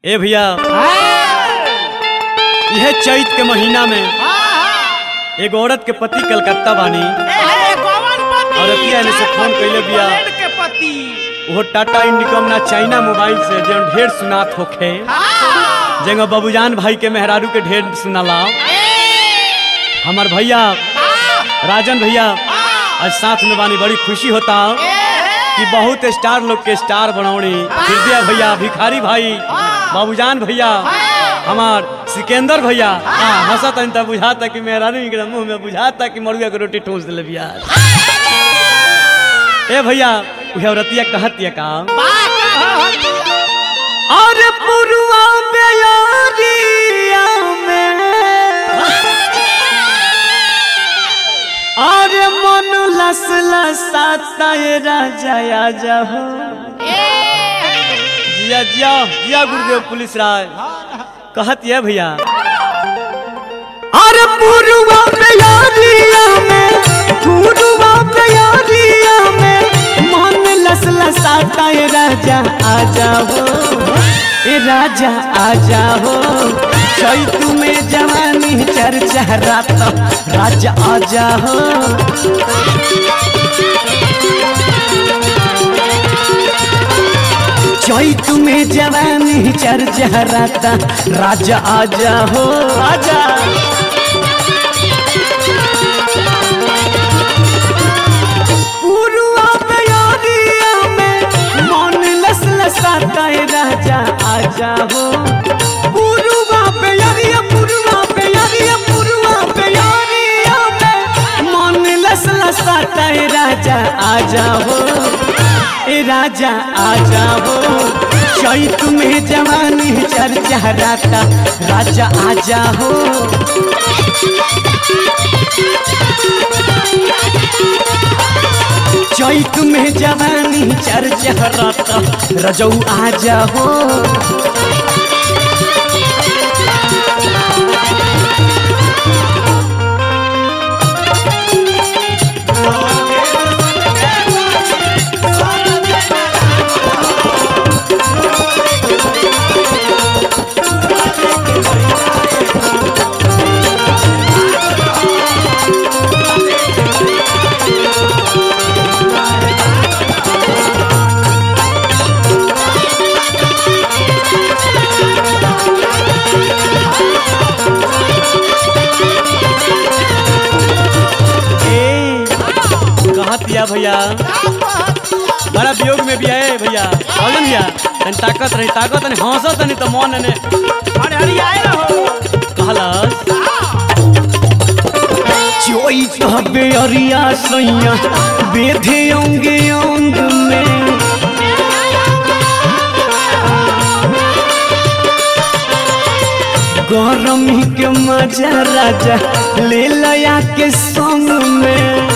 ए भैया यह चैत के महीना में एगो औरत के पति कलकत्ता बानी औरतिया ने से फोन कइले बिया वो टाटा इंडिकॉम ना चाइना मोबाइल से जौन ढेर सुनात होखे जंग बाबूजान भाई के मेहरारू के ढेर सुनाला हमार भैया राजन भैया आज साथ में बानी बड़ी खुशी होता कि बहुत स्टार लोग के स्टार बनौनी हृदय भैया भिखारी भाई बाबूजान भैया हमार सिकंदर भैया हाँ हंसत हन तब बुझाता कि मेहरारू के मुंह में बुझाता कि मरुआ के रोटी ठूस दिले बिया ए भैया उहे औरतिया कहतिया का अरे पुरुआ बेयारिया में अरे मन लस लसाता ये राजा आजा हो जिया जिया जिया गुरुदेव पुलिस राय कहत ये भैया अरे पुरुआ बेयारिया में पुरुआ बेयारिया में मन लस लसाता ये राजा आजा हो ए राजा आजा हो चैतु में जवानी चर्चा रात राजा आजा हो चैतु में जवानी चर्चा रात राजा आजा हो आजा पुरुआ बयारिया में मन लस लसाता है राजा आजा हो पुरुआ बयारिया पुरुआ बयारिया पुरुआ बयारिया में मन लस लसाता है राजा आजा हो ए राजा आजा हो चैत में जवानी चर्चा राता राजा आजा हो चैत में जवानी चर्चा राता रजौ आजा हो ए कहत या भैया बड़ा वियोग में भी है भैया बोलन भैया तनी ताकत रही ताकत नहीं हंसत नहीं तो मन ने कहलस चोई कहबे अरिया सैया बेधे अंगे अंग में गरमी के मजा राजा ले लया के संग में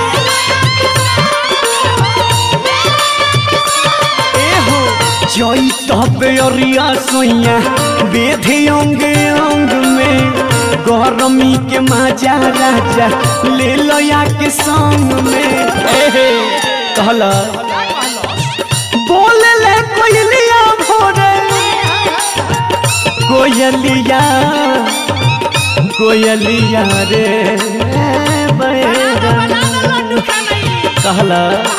एहो जई तबे अरिया सोइया बेधे अंग अंग में गरमी के मजा राजा ले लया के संग में एहे कहला बोले ले कोयलिया भोरे कोयलिया कोयलिया रे बैरन कहला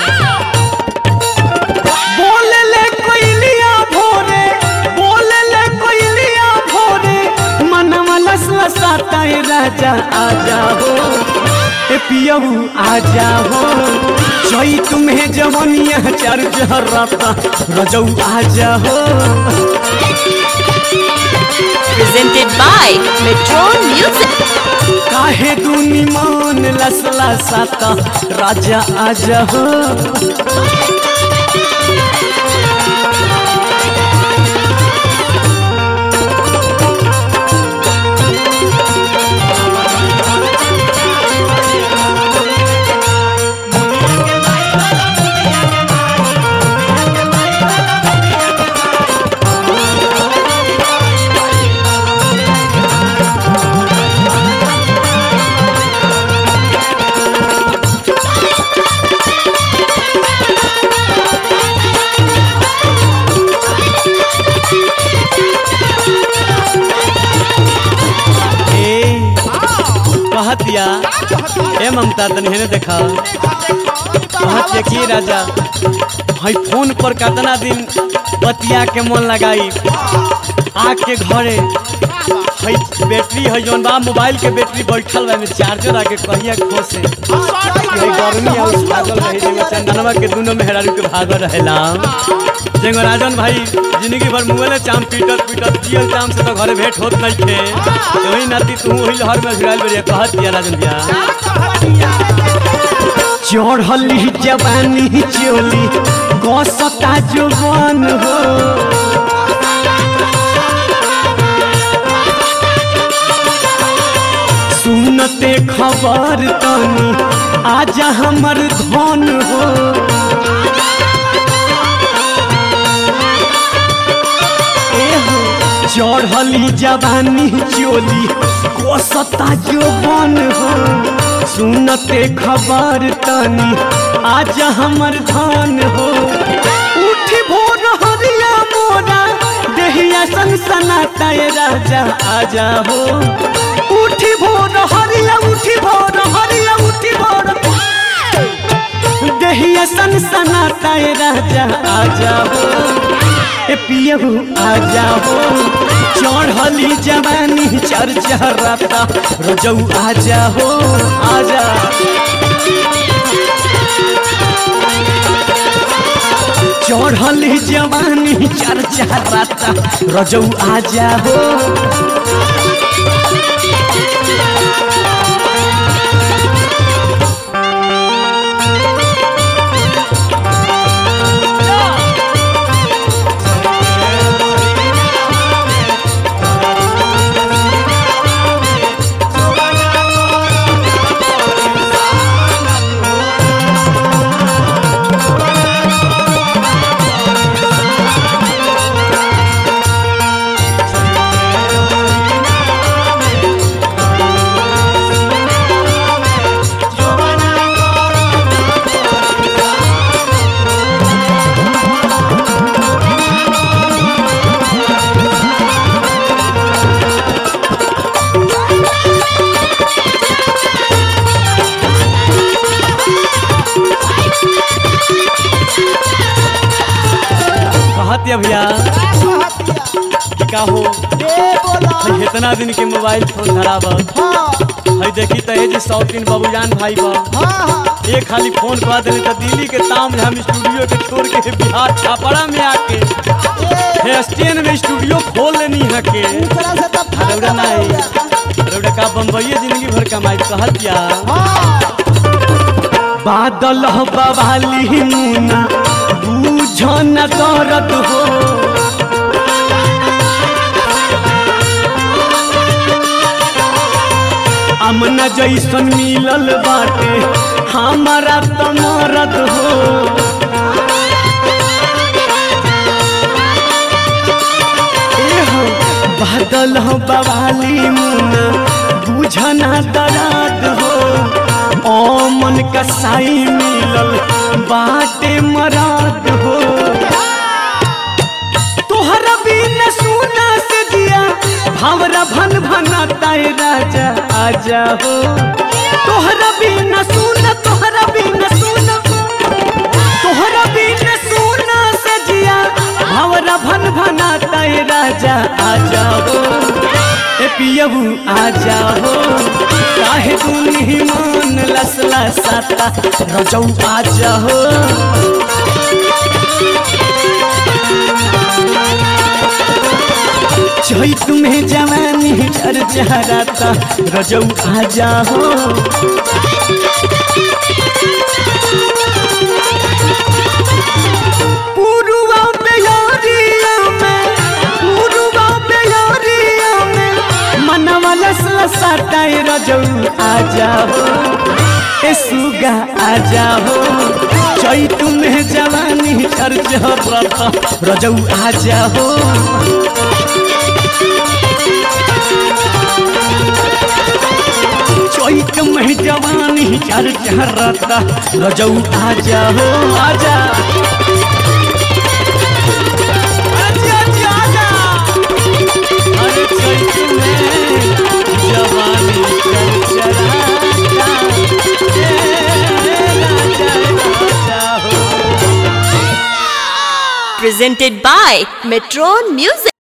बोले ले कोयलिया भोरे बोले ले कोयलिया भोरे मनवा लस लसाता है राजा आजा हो ए पियहू आजा हो चई तुम्हें जवनिया चर राता रजऊ आजा हो presented by Metron Music. काहे दूनी मान लसला साता राजा आजा हो कहतिया ए ममता तनी हेने देखा कहतिया की राजा हई फोन पर कितना दिन बतिया के मन लगाई आके घरे हई बैटरी है जौन बा मोबाइल के बैटरी बैठल बा में चार्जर आके कहिया खोसे हई गर्मी और भागल रही जेगो चंदनवा के दोनों मेहरारू के भागल रहेला जेगो राजन भाई जिंदगी भर मुंगले चाम पीटत पीटत पियल चाम से तो घरे भेंट होत नहीं थे वही नाती तू वही लहर में झुराइल बरिया कहत दिया राजन भैया चढ़ली जवानी चोली गसता जुबान हो सुनते खबर तनी आजा हमर धन हो एहो चढ़ली जवानी चोली कोसता जुबान हो सुनते खबर तनी आज हमर धान हो उठी भोर हरिया मोरा देहिया सनसनाता ए राजा आजा हो उठी भोर हरिया उठी भोर हरिया उठी भोर देहिया सनसनाता ए राजा आजा हो ए पियहू आजा हो चढ़ली जवानी चरचराता रजऊ आजा हो आजा चढ़ली जवानी चरचराता रजऊ आजा हो कहतिया भैया कि का हो हई इतना दिन के मोबाइल फोन धराब हई देखी त ए जे शौकीन बाबूजान भाई बा ये खाली फोन करा देली त दिल्ली के ताम हम स्टूडियो के छोड़ के बिहार छापड़ा में आके हे स्टेन में स्टूडियो खोल लेनी है के रौड़ा नहीं रौड़ा का बम्बई जिंदगी भर कमाई कहतिया बादल बवाली मुना बूझ न करत हो अमना जैसन मिलल बाटे हमारा तो मरद हो एहो, बादल हो बवाली मुना बुझना दराद हो ओ मन कसाई मिलल बाटे मराद हो तोहरा बिन सुना से दिया भावरा भन भनाता ए राजा आजा हो तोहरा बिन सुना तोहरा बिन सुना तोहरा बिन सुना से जिया भावरा भन भनाता ए राजा आजा हो ए पियबू आजा हो काहे दुनी मन लसला साता रजौ आजा हो जय तुम्हें जवानी चर चहराता रजौ आजा हो पुरुआ बेयारिया में पुरुआ बेयारिया में मनवा लसला साटाए रजौ आजा हो ए सुगा आजा हो जय तुम्हें जवानी चर चहराता रजौ आजा हो चैत में जवानी चर चहरता रजौ आजा हो आजा आजा, आजा, आजा। अरे चैत में जवानी चर चरा presented by Metron Music.